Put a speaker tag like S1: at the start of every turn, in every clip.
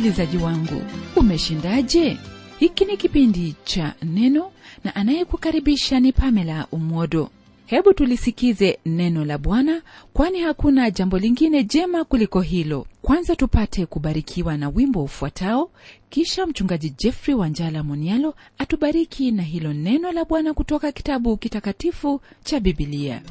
S1: msikilizaji wangu umeshindaje hiki ni kipindi cha neno na anayekukaribisha ni pamela umwodo hebu tulisikize neno la bwana kwani hakuna jambo lingine jema kuliko hilo kwanza tupate kubarikiwa na wimbo ufuatao kisha mchungaji jeffrey wanjala monialo atubariki na hilo neno la bwana kutoka kitabu kitakatifu cha bibilia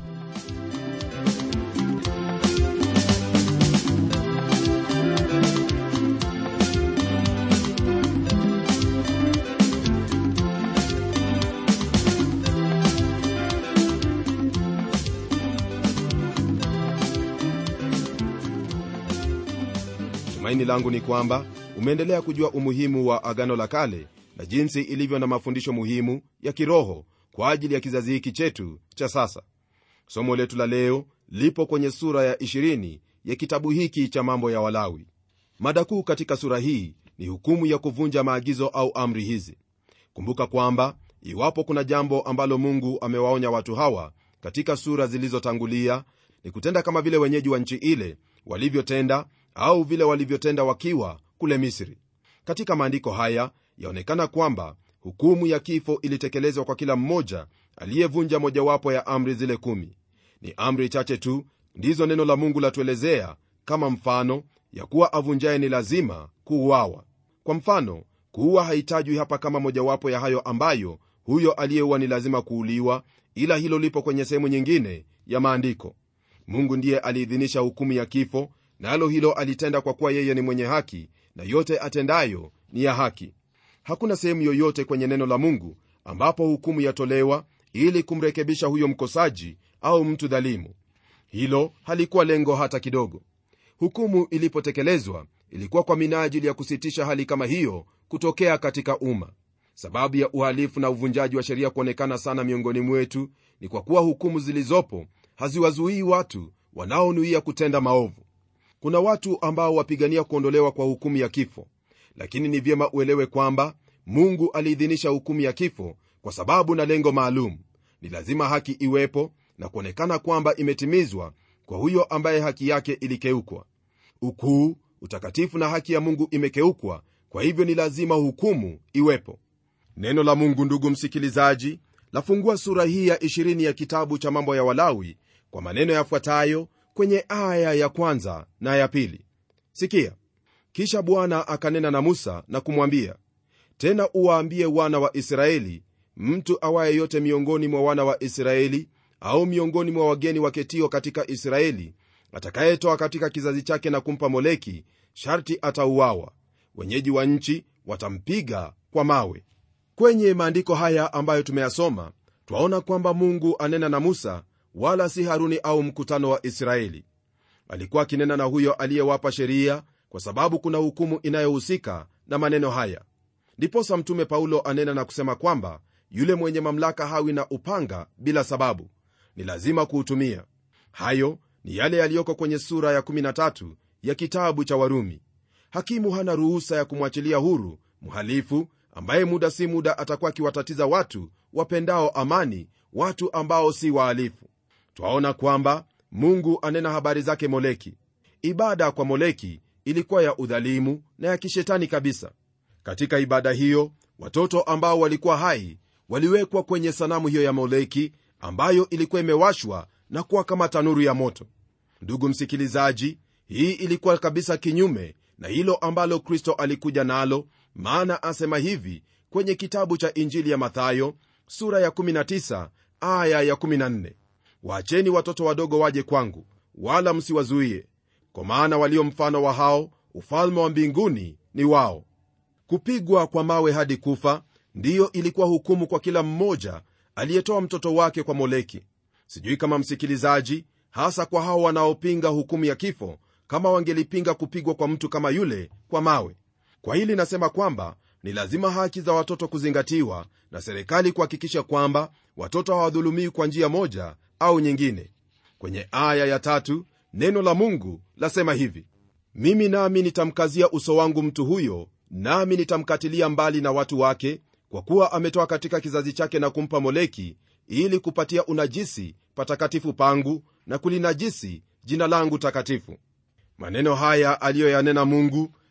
S2: tumaini langu ni kwamba umeendelea kujua umuhimu wa agano la kale na jinsi ilivyo na mafundisho muhimu ya kiroho kwa ajili ya kizazi hiki chetu cha sasa somo letu la leo lipo kwenye sura ya 20 ya kitabu hiki cha mambo ya walawi mada kuu katika sura hii ni hukumu ya kuvunja maagizo au amri hizi kumbuka kwamba iwapo kuna jambo ambalo mungu amewaonya watu hawa katika sura zilizotangulia ni kutenda kama vile wenyeji wa nchi ile walivyotenda au vile walivyotenda wakiwa kule misri katika maandiko haya yaonekana kwamba hukumu ya kifo ilitekelezwa kwa kila mmoja aliyevunja mojawapo ya amri zile kumi ni amri chache tu ndizo neno la mungu latuelezea kama mfano ya kuwa avunjaye ni lazima kuuawa kwa mfano kuua haitajwi hapa kama mojawapo ya hayo ambayo huyo aliyeua ni lazima kuuliwa ila hilo lipo kwenye sehemu nyingine ya maandiko mungu ndiye aliidhinisha hukumu ya kifo nalo na hilo alitenda kwa kuwa yeye ni mwenye haki na yote atendayo ni ya haki hakuna sehemu yoyote kwenye neno la mungu ambapo hukumu yatolewa ili kumrekebisha huyo mkosaji au mtu dhalimu hilo halikuwa lengo hata kidogo hukumu ilipotekelezwa ilikuwa kwa minajili ya kusitisha hali kama hiyo kutokea katika umma sababu ya uhalifu na uvunjaji wa sheria kuonekana sana miongoni mwetu ni kwa kuwa hukumu zilizopo haziwazuii watu wanaonuia kutenda maovu kuna watu ambao wapigania kuondolewa kwa hukumu ya kifo lakini ni vyema uelewe kwamba mungu aliidhinisha hukumu ya kifo kwa sababu na lengo maalum ni lazima haki iwepo na kuonekana kwamba imetimizwa kwa huyo ambaye haki yake ilikeukwa ukuu utakatifu na haki ya mungu imekeukwa kwa hivyo ni lazima hukumu iwepo neno la mungu ndugu msikilizaji lafungua sura hii ya 20 ya kitabu cha mambo ya walawi kwa maneno yafuatayo kwenye aya ya kwanza na ya pili sikia kisha bwana akanena na musa na kumwambia tena uwaambie wana wa israeli mtu awaye yote miongoni mwa wana wa israeli au miongoni mwa wageni waketio katika israeli atakayetoa katika kizazi chake na kumpa moleki sharti atauawa wenyeji wa nchi watampiga kwa mawe kwenye maandiko haya ambayo tumeyasoma twaona kwamba mungu anena na musa wala si haruni au mkutano wa israeli alikuwa akinena na huyo aliyewapa sheria kwa sababu kuna hukumu inayohusika na maneno haya ndiposa mtume paulo anena na kusema kwamba yule mwenye mamlaka hawi na upanga bila sababu ni lazima kuutumia hayo ni yale yaliyoko kwenye sura ya 13 ya kitabu cha warumi hakimu hana ruhusa ya kumwachilia huru mhalifu ambaye muda si muda atakuwa akiwatatiza watu wapendao amani watu ambao si wahalifu twaona kwamba mungu anena habari zake moleki ibada kwa moleki ilikuwa ya udhalimu na ya kishetani kabisa katika ibada hiyo watoto ambao walikuwa hai waliwekwa kwenye sanamu hiyo ya moleki ambayo ilikuwa imewashwa na kuwa kama tanuru ya moto ndugu msikilizaji hii ilikuwa kabisa kinyume na hilo ambalo kristo alikuja nalo maana asema hivi kwenye kitabu cha injili ya mathayo sura ya 19 aya ya 14 waacheni watoto wadogo waje kwangu wala msiwazuie kwa maana walio mfano wa hao ufalme wa mbinguni ni wao kupigwa kwa mawe hadi kufa ndiyo ilikuwa hukumu kwa kila mmoja aliyetoa mtoto wake kwa moleki sijui kama msikilizaji hasa kwa hao wanaopinga hukumu ya kifo kama wangelipinga kupigwa kwa mtu kama yule kwa mawe kwa hili nasema kwamba ni lazima haki za watoto kuzingatiwa na serikali kuhakikisha kwamba watoto hawadhulumiwi kwa njia moja au nyingine kwenye aya ya tatu neno la mungu lasema hivi mimi nami nitamkazia uso wangu mtu huyo nami nitamkatilia mbali na watu wake kwa kuwa ametoa katika kizazi chake na kumpa moleki ili kupatia unajisi patakatifu pangu na kulinajisi jina langu takatifu maneno haya aliyoyanena mungu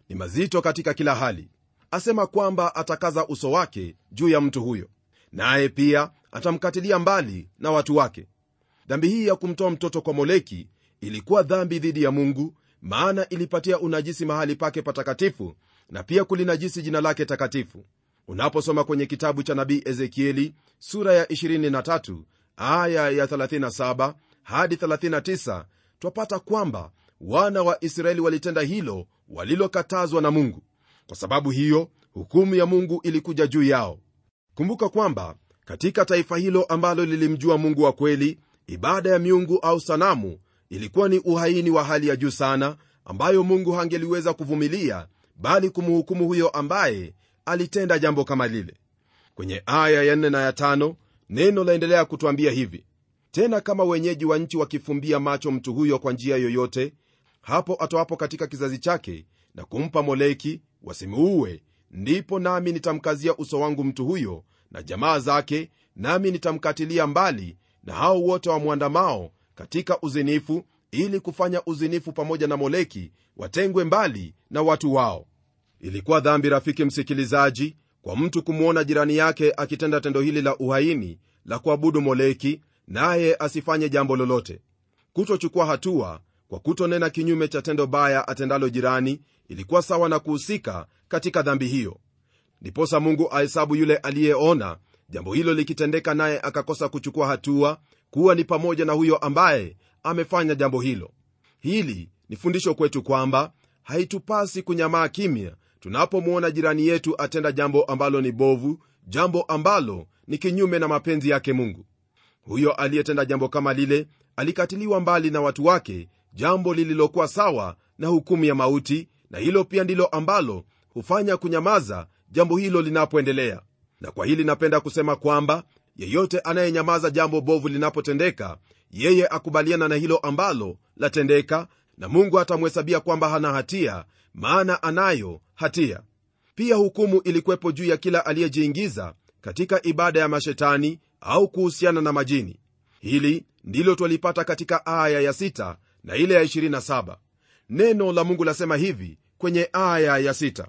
S2: ni mazito katika kila hali asema kwamba atakaza uso wake juu ya mtu huyo naye pia atamkatilia mbali na watu wake dhambi hii ya kumtoa mtoto kwa moleki ilikuwa dhambi dhidi ya mungu maana ilipatia unajisi mahali pake patakatifu na pia kulinajisi jina lake takatifu unaposoma kwenye kitabu cha nabii ezekieli sura ya 23 aya ya 37 hadi 39 twapata kwamba wana wa israeli walitenda hilo walilokatazwa na mungu kwa sababu hiyo hukumu ya mungu ilikuja juu yao kumbuka kwamba katika taifa hilo ambalo lilimjua mungu wa kweli ibada ya miungu au sanamu ilikuwa ni uhaini wa hali ya juu sana ambayo mungu hangeliweza kuvumilia bali kumhukumu huyo ambaye alitenda jambo kama lile kwenye aya ya 4 na ya 5 neno laendelea kutwambia hivi tena kama wenyeji wa nchi wakifumbia macho mtu huyo kwa njia yoyote hapo atoapo katika kizazi chake na kumpa moleki wasimuue ndipo nami nitamkazia uso wangu mtu huyo na jamaa zake nami nitamkatilia mbali na hao wote wamwandamao katika uzinifu ili kufanya uzinifu pamoja na moleki watengwe mbali na watu wao ilikuwa dhambi rafiki msikilizaji kwa mtu kumwona jirani yake akitenda tendo hili la uhaini la kuabudu moleki naye asifanye jambo lolote kutochukua hatua kwa kutonena kinyume cha tendo baya atendalo jirani ilikuwa sawa na kuhusika katika dhambi hiyo ndiposa mungu ahesabu yule aliyeona jambo hilo likitendeka naye akakosa kuchukua hatua kuwa ni pamoja na huyo ambaye amefanya jambo hilo hili ni fundisho kwetu kwamba haitupasi kunyamaa kimya tunapomwona jirani yetu atenda jambo ambalo ni bovu jambo ambalo ni kinyume na mapenzi yake mungu huyo aliyetenda jambo kama lile alikatiliwa mbali na watu wake jambo lililokuwa sawa na hukumu ya mauti na hilo pia ndilo ambalo hufanya kunyamaza jambo hilo linapoendelea na kwa hili napenda kusema kwamba yeyote anayenyamaza jambo bovu linapotendeka yeye akubaliana na hilo ambalo latendeka na mungu atamhesabia kwamba hana hatia maana anayo hatia pia hukumu ilikuwepo juu ya kila aliyejiingiza katika ibada ya mashetani au kuhusiana na majini hili ndilo twalipata katika aya ya 6 na ile ya 27 neno la mungu lasema hivi kwenye aya ya 6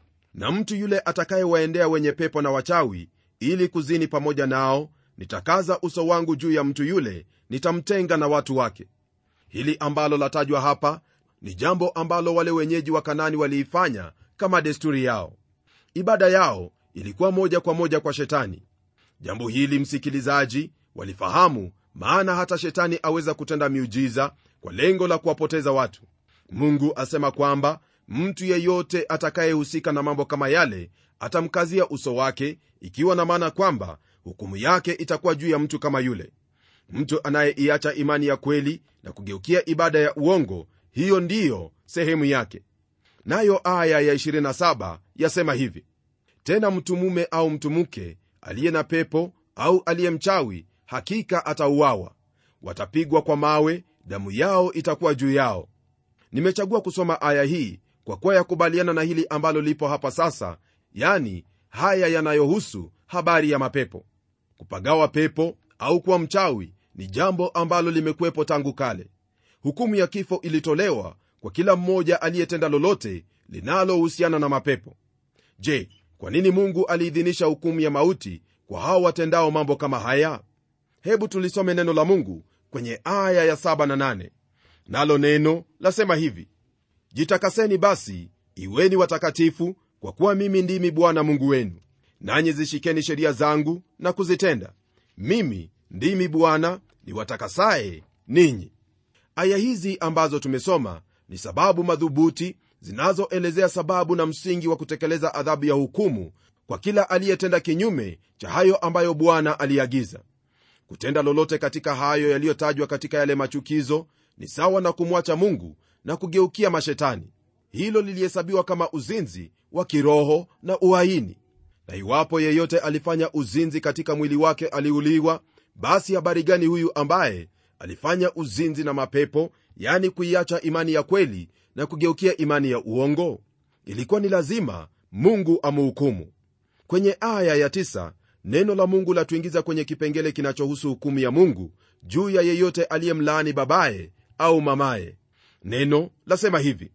S2: na mtu yule atakayewaendea wenye pepo na wachawi ili kuzini pamoja nao nitakaza uso wangu juu ya mtu yule nitamtenga na watu wake hili ambalo latajwa hapa ni jambo ambalo wale wenyeji wa kanani waliifanya kama desturi yao ibada yao ilikuwa moja kwa moja kwa shetani jambo hili msikilizaji walifahamu maana hata shetani aweza kutenda miujiza kwa lengo la kuwapoteza watu mungu asema kwamba mtu yeyote atakayehusika na mambo kama yale atamkazia uso wake ikiwa na maana kwamba hukumu yake itakuwa juu ya mtu kama yule mtu anayeiacha imani ya kweli na kugeukia ibada ya uongo hiyo ndiyo sehemu yake nayo aya ya 27 yasema hivi tena mtu mume au mtu mke aliye na pepo au aliye mchawi hakika atauawa watapigwa kwa mawe damu yao itakuwa juu yao nimechagua kusoma aya hii kwa kuwa yakubaliana na hili ambalo lipo hapa sasa yani haya yanayohusu habari ya mapepo kupagawa pepo au kuwa mchawi ni jambo ambalo limekuwepo tangu kale hukumu ya kifo ilitolewa kwa kila mmoja aliyetenda lolote linalohusiana na mapepo je kwa nini mungu aliidhinisha hukumu ya mauti kwa hao watendao mambo kama haya hebu tulisome neno la mungu kwenye aya ya 7 na 8 nalo neno lasema hivi jitakaseni basi iweni watakatifu kwa kuwa mimi ndimi bwana mungu wenu nanyi zishikeni sheria zangu na kuzitenda mimi ndimi bwana niwatakasaye ninyi aya hizi ambazo tumesoma ni sababu madhubuti zinazoelezea sababu na msingi wa kutekeleza adhabu ya hukumu kwa kila aliyetenda kinyume cha hayo ambayo bwana aliagiza kutenda lolote katika hayo yaliyotajwa katika yale machukizo ni sawa na kumwacha mungu na kugeukia mashetani hilo lilihesabiwa kama uzinzi wa kiroho na uhaini na iwapo yeyote alifanya uzinzi katika mwili wake aliuliwa basi habari gani huyu ambaye alifanya uzinzi na mapepo yani kuiacha imani ya kweli na kugeukia imani ya uongo ilikuwa ni lazima mungu amuhukumu kwenye aya ya tisa, neno la mungu latuingiza kwenye kipengele kinachohusu hukumu ya mungu juu ya yeyote aliyemlaani babaye au mamaye neno lasema hivi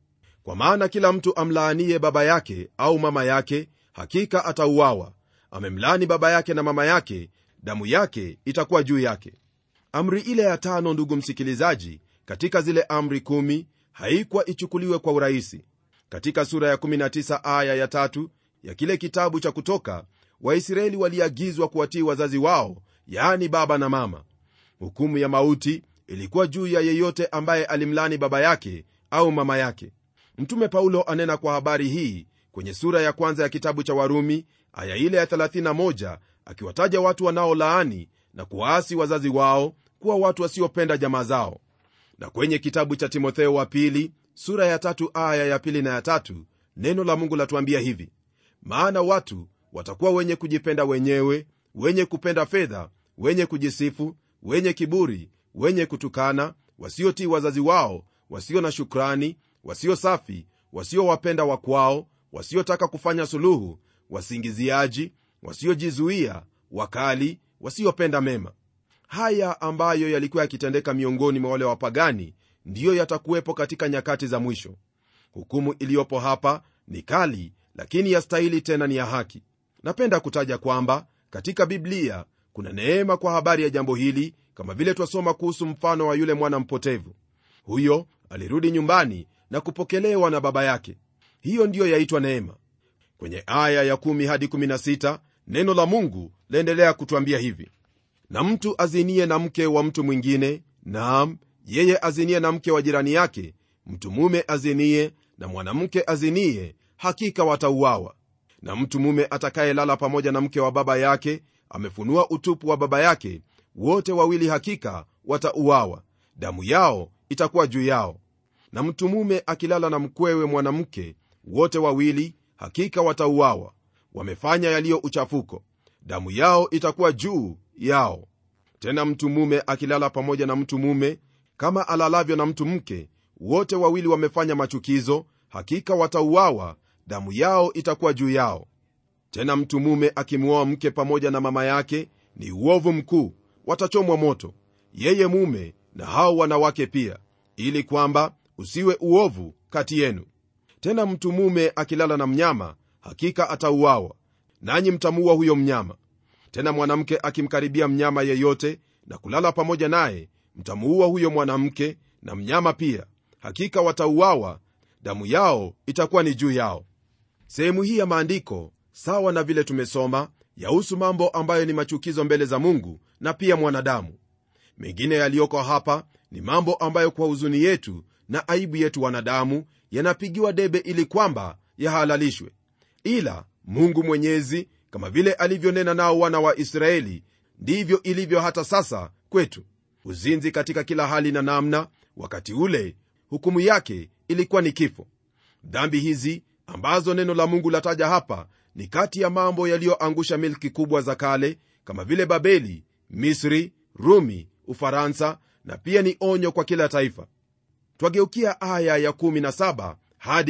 S2: kwa maana kila mtu amlaaniye baba yake au mama yake hakika atauawa amemlaani baba yake na mama yake damu yake itakuwa juu yake amri ile ya tano ndugu msikilizaji katika zile amri kumi haikuwa ichukuliwe kwa urahisi katika sura ya 19 aya ya tatu ya kile kitabu cha kutoka waisraeli waliagizwa kuwatii wazazi wao yaani baba na mama hukumu ya mauti ilikuwa juu ya yeyote ambaye alimlani baba yake au mama yake mtume paulo anena kwa habari hii kwenye sura ya kwanza ya kitabu cha warumi aya ile ya 31 akiwataja watu wanaolaani na kuwaasi wazazi wao kuwa watu wasiopenda jamaa zao na kwenye kitabu cha timotheo wa pili sura ya tatu aya ya pili na ya tatu neno la mungu latuambia hivi maana watu watakuwa wenye kujipenda wenyewe wenye kupenda fedha wenye kujisifu wenye kiburi wenye kutukana wasiotii wazazi wao wasio na shukrani wasio safi wasiowapenda wakwao wasiotaka kufanya suluhu wasingiziaji wasiojizuia wakali wasiopenda mema haya ambayo yalikuwa yakitendeka miongoni mwa wale wapagani ndiyo yatakuwepo katika nyakati za mwisho hukumu iliyopo hapa ni kali lakini yastahili tena ni ya haki napenda kutaja kwamba katika biblia kuna neema kwa habari ya jambo hili kama vile twasoma kuhusu mfano wa yule mwana mpotevu huyo alirudi nyumbani na kupokelewa na baba yake hiyo ndiyo yaitwa neema kwenye aya ya 1 hadi 16 neno la mungu laendelea kutwambia hivi na mtu azinie na mke wa mtu mwingine naam yeye azinie na mke wa jirani yake mtu mume azinie na mwanamke azinie hakika watauawa na mtu mume atakayelala pamoja na mke wa baba yake amefunua utupu wa baba yake wote wawili hakika watauawa damu yao itakuwa juu yao na mtu mume akilala na mkwewe mwanamke wote wawili hakika watauawa wamefanya yaliyo uchafuko damu yao itakuwa juu yao tena mtu mume akilala pamoja na mtu mume kama alalavyo na mtu mke wote wawili wamefanya machukizo hakika watauawa damu yao itakuwa juu yao tena mtu mume akimwoa mke pamoja na mama yake ni uovu mkuu watachomwa moto yeye mume na hao wanawake pia ili kwamba usiwe uovu kati yenu tena mtu mume akilala na mnyama hakika atauawa nanyi mtamuua huyo mnyama tena mwanamke akimkaribia mnyama yeyote na kulala pamoja naye mtamuua huyo mwanamke na mnyama pia hakika watauawa damu yao itakuwa ni juu yao sehemu hii ya maandiko sawa na vile tumesoma yahusu mambo ambayo ni machukizo mbele za mungu na pia mwanadamu mengine yaliyoko hapa ni mambo ambayo kwa huzuni yetu na aibu yetu wanadamu yanapigiwa debe ili kwamba yahalalishwe ila mungu mwenyezi kama vile alivyonena nao wana wa israeli ndivyo ilivyo hata sasa kwetu uzinzi katika kila hali na namna wakati ule hukumu yake ilikuwa ni kifo dhambi hizi ambazo neno la mungu lataja hapa ni kati ya mambo yaliyoangusha milki kubwa za kale kama vile babeli misri rumi ufaransa na pia ni onyo kwa kila taifa twageukia aya ya 17 hadi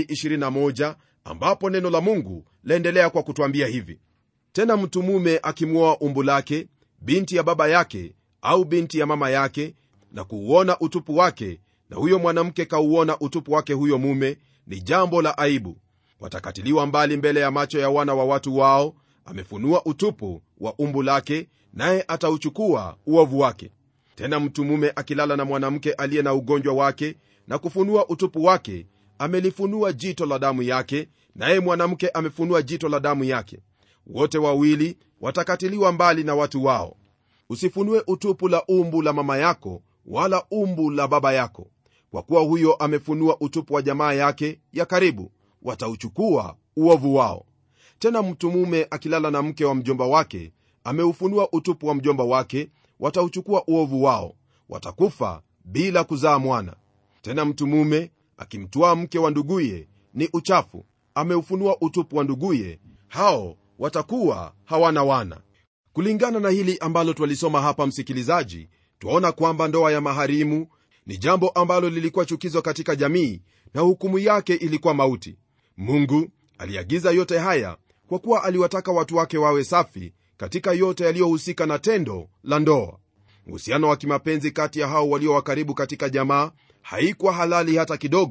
S2: 21 ambapo neno la mungu laendelea kwa kutwambia hivi tena mtu mume akimwoa umbu lake binti ya baba yake au binti ya mama yake na kuuona utupu wake na huyo mwanamke kauona utupu wake huyo mume ni jambo la aibu watakatiliwa mbali mbele ya macho ya wana wa watu wao amefunua utupu wa umbu lake naye atauchukua uovu wake tena mtu mume akilala na mwanamke aliye na ugonjwa wake na kufunua utupu wake amelifunua jito la damu yake naye mwanamke amefunua jito la damu yake wote wawili watakatiliwa mbali na watu wao usifunue utupu la umbu la mama yako wala umbu la baba yako kwa kuwa huyo amefunua utupu wa jamaa yake ya karibu watauchukua uovu wao tena mtu mume akilala na mke wa mjomba wake ameufunua utupu wa mjomba wake watauchukua uovu wao watakufa bila kuzaa mwana tena mtu mume akimtwaa mke wa nduguye ni uchafu ameufunua utupu wa nduguye hao watakuwa hawana wana kulingana na hili ambalo twalisoma hapa msikilizaji twaona kwamba ndoa ya maharimu ni jambo ambalo lilikuwa chukizo katika jamii na hukumu yake ilikuwa mauti mungu aliagiza yote haya kwa kuwa aliwataka watu wake wawe safi katika yote yaliyohusika na tendo la ndoa uhusiano wa kimapenzi kati ya hao walio wakaribu katika jamaa haikuwa halali hata kidogo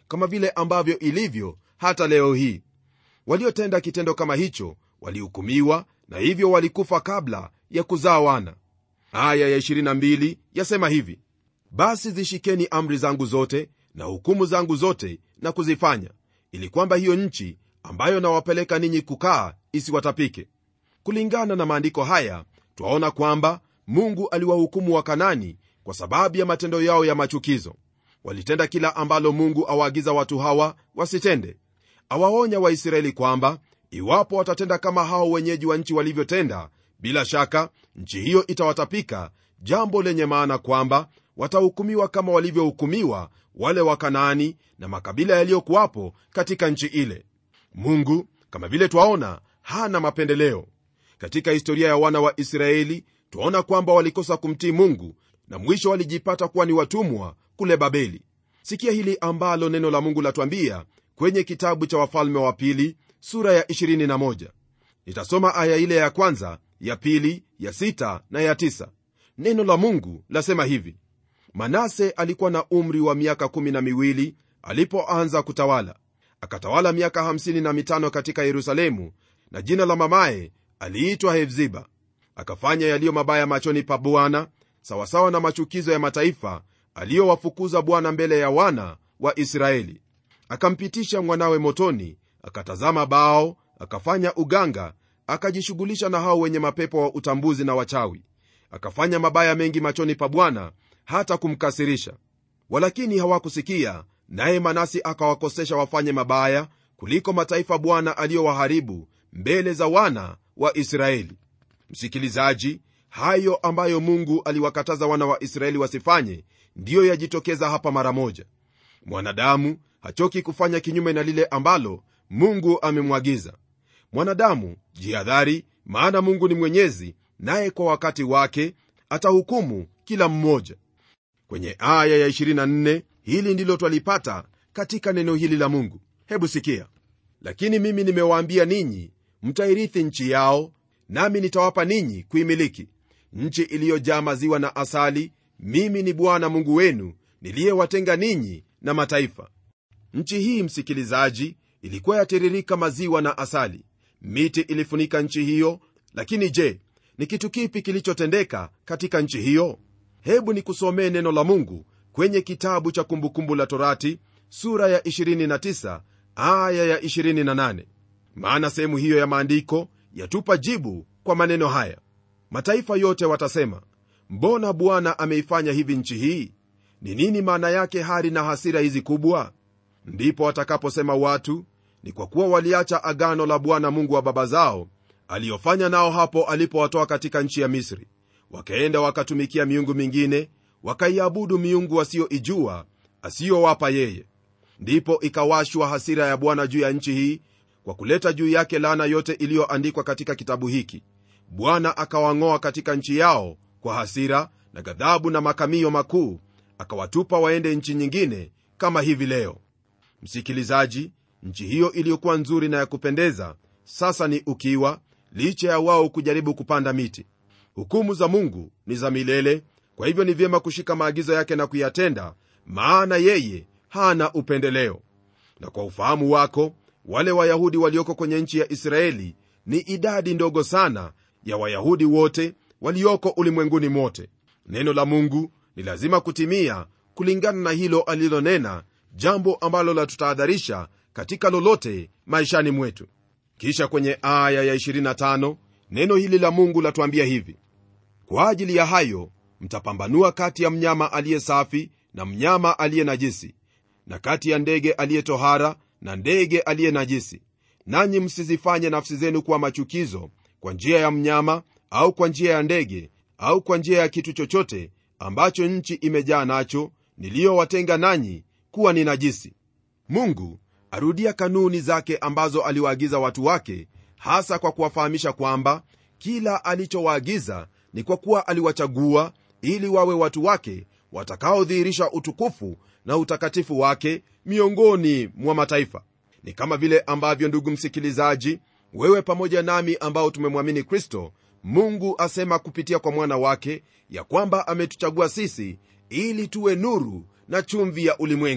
S2: kama vile ambavyo ilivyo hata leo hii waliotenda kitendo kama hicho walihukumiwa na hivyo walikufa kabla ya kuzaa wana aya ya 22 yasema hivi basi zishikeni amri zangu zote na hukumu zangu zote na kuzifanya ili kwamba hiyo nchi ambayo nawapeleka ninyi kukaa isiwatapike kulingana na maandiko haya twaona kwamba mungu aliwahukumu wakanani kwa sababu ya matendo yao ya machukizo walitenda kila ambalo mungu awaagiza watu hawa wasitende awaonya waisraeli kwamba iwapo watatenda kama hao wenyeji wa nchi walivyotenda bila shaka nchi hiyo itawatapika jambo lenye maana kwamba watahukumiwa kama walivyohukumiwa wale wakanaani na makabila yaliyokuwapo katika nchi ile mungu kama vile twaona hana mapendeleo katika historia ya wana wa israeli twaona kwamba walikosa kumtii mungu na mwisho walijipata kuwa ni watumwa kule babeli sikia hili ambalo neno la mungu latwambia kwenye kitabu cha wafalme wa pili sura ya 21 nitasoma aya ile ya kwanza ya pili ya sita na ya tisa neno la mungu lasema hivi manase alikuwa na umri wa miaka kumi na miwili alipoanza kutawala akatawala miaka hamsini na mitano katika yerusalemu na jina la mamaye aliitwa hefziba akafanya yaliyo mabaya machoni pa bwana sawasawa na machukizo ya mataifa aliyowafukuza bwana mbele ya wana wa israeli akampitisha mwanawe motoni akatazama bao akafanya uganga akajishughulisha na hao wenye mapepo wa utambuzi na wachawi akafanya mabaya mengi machoni pa bwana hata kumkasirisha walakini hawakusikia naye manasi akawakosesha wafanye mabaya kuliko mataifa bwana aliyowaharibu mbele za wana wa israeli msikilizaji hayo ambayo mungu aliwakataza wana wa israeli wasifanye ndiyo yajitokeza hapa mara moja mwanadamu hachoki kufanya kinyume na lile ambalo mungu amemwagiza mwanadamu jihadhari maana mungu ni mwenyezi naye kwa wakati wake atahukumu kila mmoja kwenye aya ya 24 hili ndilo twalipata katika neno hili la mungu hebu sikia lakini mimi nimewaambia ninyi mtairithi nchi yao nami nitawapa ninyi kuimiliki nchi iliyojaa maziwa na asali mimi ni bwana mungu wenu niliyewatenga ninyi na mataifa nchi hii msikilizaji ilikuwa yatiririka maziwa na asali miti ilifunika nchi hiyo lakini je ni kitu kipi kilichotendeka katika nchi hiyo hebu nikusomee neno la mungu kwenye kitabu cha kumbukumbu la torati sura ya 29 aya ya 28 maana sehemu hiyo ya maandiko yatupa jibu kwa maneno haya mataifa yote watasema mbona bwana ameifanya hivi nchi hii ni nini maana yake hari na hasira hizi kubwa ndipo watakaposema watu ni kwa kuwa waliacha agano la bwana mungu wa baba zao aliyofanya nao hapo alipowatoa katika nchi ya misri wakaenda wakatumikia miungu mingine wakaiabudu miungu wasiyoijua asiyowapa yeye ndipo ikawashwa hasira ya bwana juu ya nchi hii kwa kuleta juu yake laana yote iliyoandikwa katika kitabu hiki bwana akawang'oa katika nchi yao kwa hasira na ghadhabu na makamio makuu akawatupa waende nchi nyingine kama hivi leo msikilizaji nchi hiyo iliyokuwa nzuri na ya kupendeza sasa ni ukiwa licha ya wao kujaribu kupanda miti hukumu za mungu ni za milele kwa hivyo ni vyema kushika maagizo yake na kuyatenda maana yeye hana upendeleo na kwa ufahamu wako wale wayahudi walioko kwenye nchi ya israeli ni idadi ndogo sana ya wayahudi wote walioko ulimwenguni mote neno la mungu ni lazima kutimia kulingana na hilo alilonena jambo ambalo latutahadharisha katika lolote maishani mwetu kisha kwenye aya ya 25 neno hili la mungu latuambia hivi kwa ajili ya hayo mtapambanua kati ya mnyama aliye safi na mnyama aliye najisi na kati ya ndege aliye tohara na ndege aliye najisi nanyi msizifanye nafsi zenu kuwa machukizo kwa njia ya mnyama au kwa njia ya ndege au kwa njia ya kitu chochote ambacho nchi imejaa nacho niliyowatenga nanyi kuwa ni najisi mungu arudia kanuni zake ambazo aliwaagiza watu wake hasa kwa kuwafahamisha kwamba kila alichowaagiza ni kwa kuwa aliwachagua ili wawe watu wake watakaodhihirisha utukufu na utakatifu wake miongoni mwa mataifa ni kama vile ambavyo ndugu msikilizaji wewe pamoja nami ambao tumemwamini kristo mungu asema kupitia kwa mwana wake ya kwamba ametuchagua sisi ili tuwe nuru na chumvi ya ulimwengu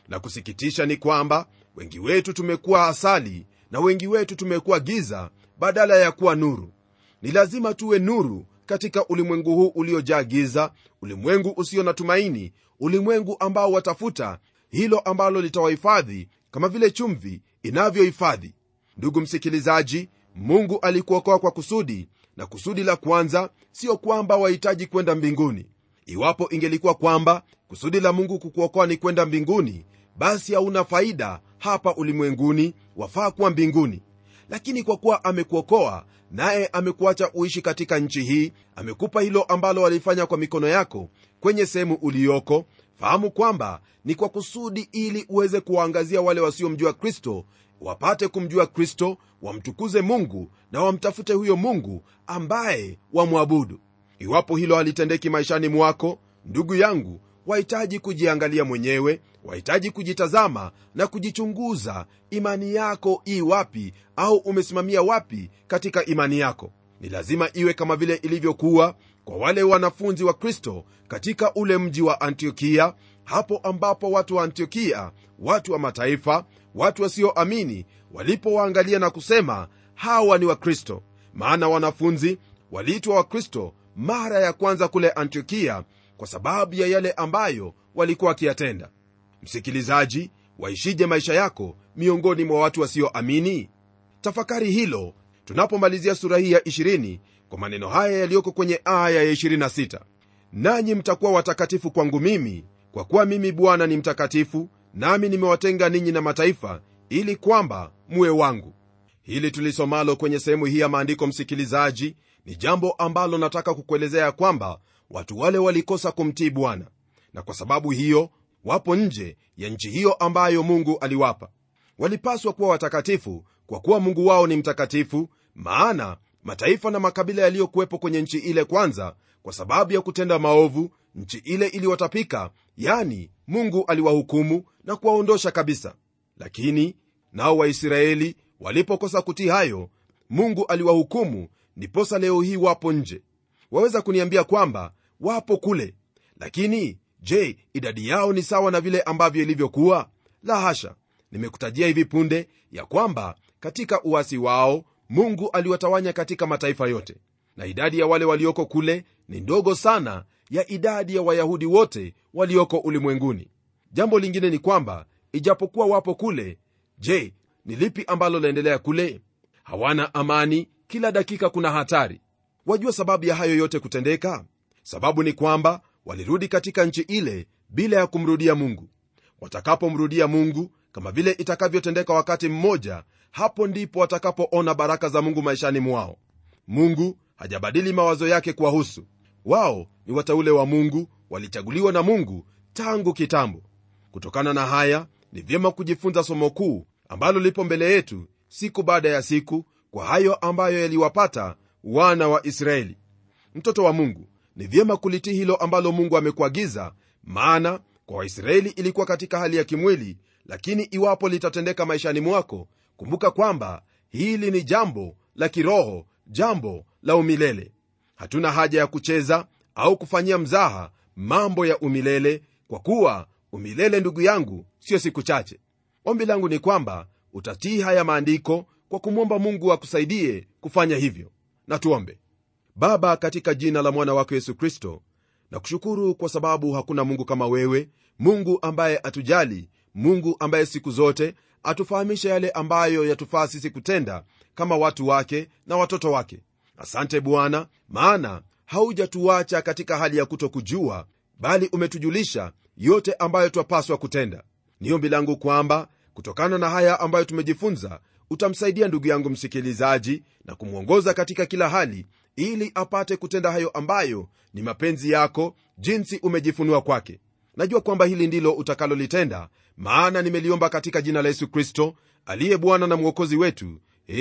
S2: la kusikitisha ni kwamba wengi wetu tumekuwa asali na wengi wetu tumekuwa giza badala ya kuwa nuru ni lazima tuwe nuru katika ulimwengu huu uliojaa giza ulimwengu usio na tumaini ulimwengu ambao watafuta hilo ambalo litawahifadhi kama vile chumvi inavyohifadhi ndugu msikilizaji mungu alikuokoa kwa kusudi na kusudi la kwanza sio kwamba wahitaji kwenda mbinguni iwapo ingelikuwa kwamba kusudi la mungu kukuokoa ni kwenda mbinguni basi hauna faida hapa ulimwenguni wafaa kuwa mbinguni lakini kwa kuwa amekuokoa naye amekuacha uishi katika nchi hii amekupa hilo ambalo walifanya kwa mikono yako kwenye sehemu uliyoko fahamu kwamba ni kwa kusudi ili uweze kuwaangazia wale wasiomjua kristo wapate kumjua kristo wamtukuze mungu na wamtafute huyo mungu ambaye wamwabudu iwapo hilo halitendeki maishani mwako ndugu yangu wahitaji kujiangalia mwenyewe wahitaji kujitazama na kujichunguza imani yako ii wapi au umesimamia wapi katika imani yako ni lazima iwe kama vile ilivyokuwa kwa wale wanafunzi wa kristo katika ule mji wa antiokia hapo ambapo watu wa antiokia watu wa mataifa watu wasioamini walipowaangalia na kusema hawa ni wakristo maana wanafunzi waliitwa wakristo mara ya kwanza kule antiokia kwa sababu ya yale ambayo walikuwa wakiyatenda msikilizaji waishije maisha yako miongoni mwa watu wasioamini tafakari hilo tunapomalizia sura hii ya 20 kwa maneno haya yaliyoko kwenye aya ya 26 nanyi mtakuwa watakatifu kwangu mimi kwa kuwa mimi bwana ni mtakatifu nami nimewatenga ninyi na mataifa ili kwamba muwe wangu hili tulisomalo kwenye sehemu hii ya maandiko msikilizaji ni jambo ambalo nataka kukuelezea kwamba watu wale walikosa kumtii bwana na kwa sababu hiyo wapo nje ya nchi hiyo ambayo mungu aliwapa walipaswa kuwa watakatifu kwa kuwa mungu wao ni mtakatifu maana mataifa na makabila yaliyokuwepo kwenye nchi ile kwanza kwa sababu ya kutenda maovu nchi ile iliwatapika yani mungu aliwahukumu na kuwaondosha kabisa lakini nao waisraeli walipokosa kutii hayo mungu aliwahukumu ndiposa leo hii wapo nje waweza kuniambia kwamba wapo kule lakini je idadi yao ni sawa na vile ambavyo ilivyokuwa la hasha nimekutajia hivi punde ya kwamba katika uasi wao mungu aliwatawanya katika mataifa yote na idadi ya wale walioko kule ni ndogo sana ya idadi ya wayahudi wote walioko ulimwenguni jambo lingine ni kwamba ijapokuwa wapo kule je ni lipi ambalo laendelea kule hawana amani kila dakika kuna hatari wajua sababu ya hayo yote kutendeka sababu ni kwamba walirudi katika nchi ile bila ya kumrudia mungu watakapomrudia mungu kama vile itakavyotendeka wakati mmoja hapo ndipo watakapoona baraka za mungu maishani mwao mungu hajabadili mawazo yake kuwahusu wao ni wateule wa mungu walichaguliwa na mungu tangu kitambo kutokana na haya ni vyema kujifunza somo kuu ambalo lipo mbele yetu siku baada ya siku kwa hayo ambayo yaliwapata wana wa israeli mtoto wa mungu ni vyema kulitii hilo ambalo mungu amekuagiza maana kwa waisraeli ilikuwa katika hali ya kimwili lakini iwapo litatendeka maishani mwako kumbuka kwamba hili ni jambo la kiroho jambo la umilele hatuna haja ya kucheza au kufanyia mzaha mambo ya umilele kwa kuwa umilele ndugu yangu sio siku chache ombi langu ni kwamba utatii haya maandiko kwa kumwomba mungu akusaidie kufanya hivyo na tuombe baba katika jina la mwana wako yesu kristo na kushukuru kwa sababu hakuna mungu kama wewe mungu ambaye atujali mungu ambaye siku zote atufahamisha yale ambayo yatufaa sisi kutenda kama watu wake na watoto wake asante bwana maana haujatuacha katika hali ya kutokujua bali umetujulisha yote ambayo twapaswa kutenda ni ombi langu kwamba kutokana na haya ambayo tumejifunza utamsaidia ndugu yangu msikilizaji na kumwongoza katika kila hali ili apate kutenda hayo ambayo ni mapenzi yako jinsi umejifunua kwake najua kwamba hili ndilo utakalolitenda maana nimeliomba katika jina la yesu kristo aliye bwana na mwokozi wetu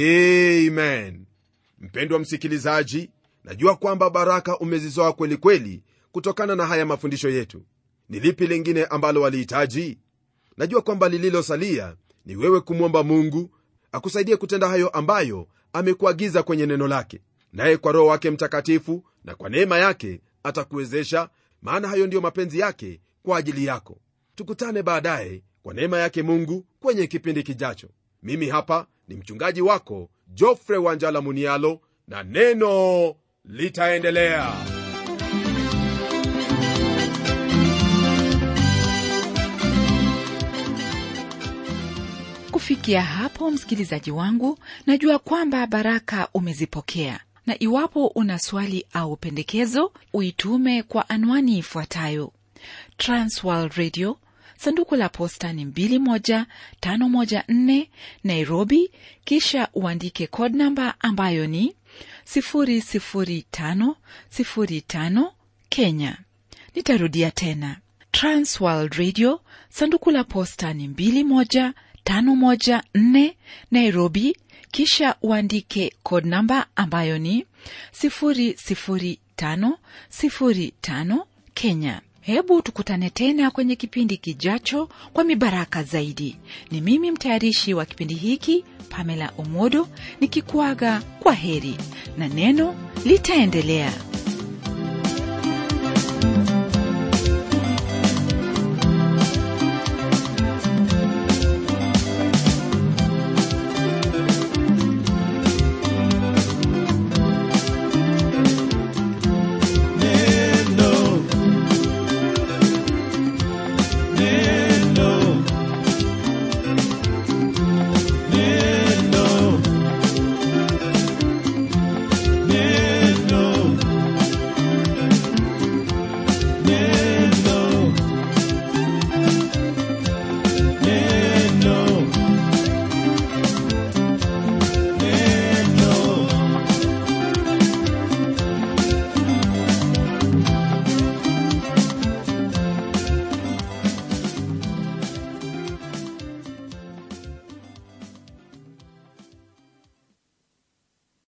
S2: amen mpendwa msikilizaji najua kwamba baraka umezizoa kweli kweli kutokana na haya mafundisho yetu ni lipi lingine ambalo walihitaji najua kwamba lililosalia ni wewe kumwomba mungu akusaidie kutenda hayo ambayo amekuagiza kwenye neno lake naye kwa roho wake mtakatifu na kwa neema yake atakuwezesha maana hayo ndiyo mapenzi yake kwa ajili yako tukutane baadaye kwa neema yake mungu kwenye kipindi kijacho mimi hapa ni mchungaji wako jofre wanjala munialo na neno litaendelea
S1: kufikia hapo msikilizaji wangu najua kwamba baraka umezipokea na iwapo una swali au pendekezo uitume kwa anwani ifuatayo transworld radio sanduku la posta ni 21514 nairobi kisha uandike code namba ambayo ni 00505 kenya nitarudia tena transworld radio sanduku la posta ni 21514 nairobi kisha uandike code namba ambayo ni 00505 kenya hebu tukutane tena kwenye kipindi kijacho kwa mibaraka zaidi ni mimi mtayarishi wa kipindi hiki pamela omodo nikikuaga kwa heri na neno litaendelea